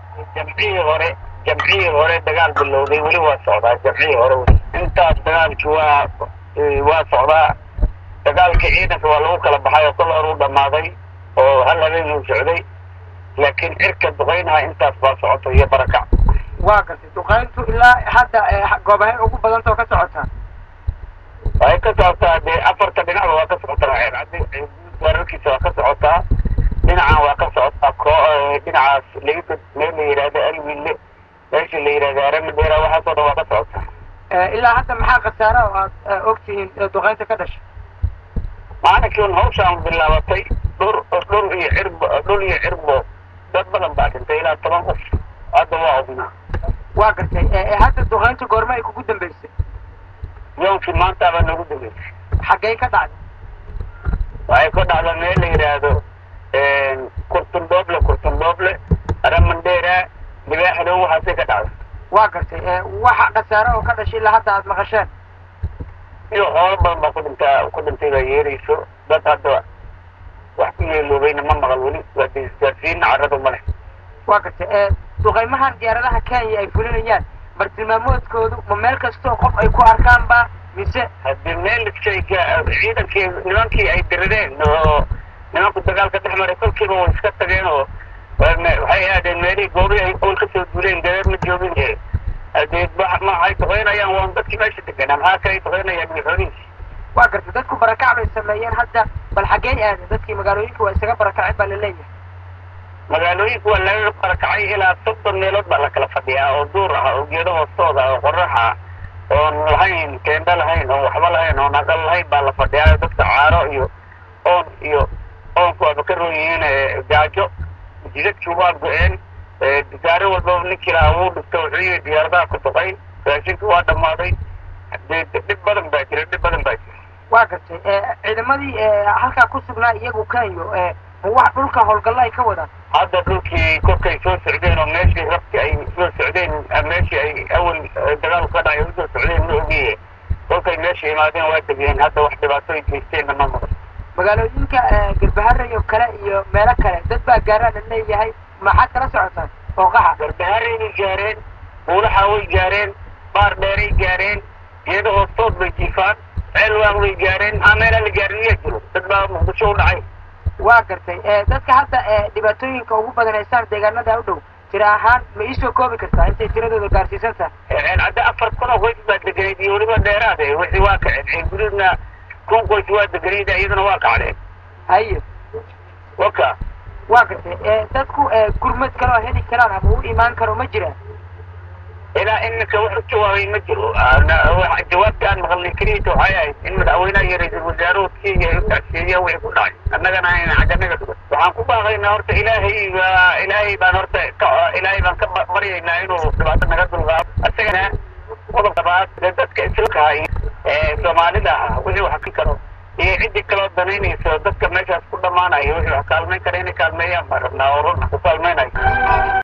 jamcihii hore jamcihii hore dagaal bilowday weli waa socdaa jamcihii hore weli intaas dagaalki waa waa socdaa dagaalka ciidanka waa lagu kala baxay oo kol hor u dhammaaday oo hal habeen uu socday laakiin cirka duqaynaha intaas baa socota iyo barakac waa gartay duqayntu ilaa hadda goobahay ugu badantao ka socotaa waxay ka socotaa dee afarta dhinacba waa ka socotaa ceercaddi weerarkiisa waa ka socotaa dhinacan waa ka socotaa ko dhinacaas laga meel la yidhahdo alwille meesha la yidhahdo aramadheera waxaasoo dhan waa ka socotaa ilaa hadda maxaa khasaara oo aad ogtihiin duqaynta ka dhashay maalinkii un hawshaan bilaabatay dhur dhul iyo cirbo dhul iyo cirbo dad badan baa dhintay ilaa toban qof hadda waa odnaa waa gartay hadda duqaynta goorma ay kugu dambeysay yownkii maanta baa noogu dambeysay xaggay ka dhacday waxay ka dhacda meel la yidhaahdo kurtundooble kurtundooble aramandheera libaaxdow waxaasay ka dhacda waa gartay waxa khasaare oo ka dhashay ilaa hadda aad maqasheen iyo xoolo badan baa ku dhintaa ku dhintay baa yeerayso dad hadda wax ku yeeloobayna ma maqal weli waa isgaarsiina carradu ma leh waa gartay duqaymahan diyaaradaha kenya ay fulinayaan bartilmaamoodkoodu ma meel kastoo qof ay ku arkaan ba mise haddii meel shayga ciidankii nimankii ay dirireen oo nimanku dagaalka dhex maray kolkiiba way iska tageen oo waxay aadeen meelihii goobihii ay owl kasoo duuleen gareer ma joogin ee hadee maxay duqaynayaan waan dadkii meesha deganaa maxaa kalay duqaynayaan iyo xoolihiisi waa gartay dadku barakac bay sameeyeen hadda bal xaggey aadeen dadkii magaalooyinka waa isaga barakacay baa laleeyahay magaalooyinka waa laga barakacay ilaa soddon meelood baa la kala fadhiyaa oo duur ah oo geedo hoostooda oo qorax ah oon lahayn teendo lahayn oon waxba lahayn oon aqal lahayn baa la fadhiyaa dadka caaro iyo oon iyo oonku waaba ka roon yihiin gaajo jidadkii waa go-een disaaro walbaba ninkii lahaa wuu dhigta wuxuu yihi diyaaradaha ku duqay raashinka waa dhammaaday dee dhib badan baa jira dhib badan baa jira waa gartay ciidamadii halkaa ku sugnaa iyagu kenyo wax dhulka howlgalla ay ka wadaan hadda dhulkii kolkay soo socdeen oo meeshii rabti ay soo socdeen meeshii ay awal dagaalku ka dhacay usoo socdeen ma ogiye kolkay meesha imaadeen waa degeen hadda wax dhibaatooy geysteenna ma maqan magaalooyinka galbaharey oo kale iyo meelo kale dad baa gaaraan la leeyahay maxaad kala socotaan ooqaxa garbaharey bay gaareen buulaxa way gaareen baar dheeray gaareen geedo hoostood bay jiifaan ceelwaaq bay gaareen maxaa meelaa la gaarin miyaa jiro dad baa muqdisho u dhacay waa gartay dadka hadda dhibaatooyinka ugu badanaysaan deegaanada u dhow tira ahaan ma iisoo koobi kartaa intay tiradooda gaarsiisan tahay hadda afar kun oo qoys baa deganayd iyo weliba dheeraade wixii waa kaceen ceelguduudna kun qoys waa deganayd iyaduna waa kacdeen haye waka waa gartay dadku gurmad kaloo heli karaan ama u imaan karo ma jiraan ilaa iminka wax u jawaabay ma jiro jawaabta aan maqalnay keliyata waxay ahayd in madaxweynaha iyo ra-iisul wasaaruhu kenya ay u tacsiyeeyaan wixii ku dhacay annagana ayna xagganaga dhugan waxaan ku baaqaynaa horta ilaahay baa ilaahay baan horta ka ilaahay baan ka baryaynaa inuu dhibaato naga dulqaado isagana qodob labaad dee dadka islaamka ee soomaalida ah wixii wax ka karo iyo ciddii kaloo danaynayso dadka meeshaas ku dhammaanayo wixii wax kaalmayn kara inay kaalmeeyaan baan rabnaa oo run ku kaalmaynayo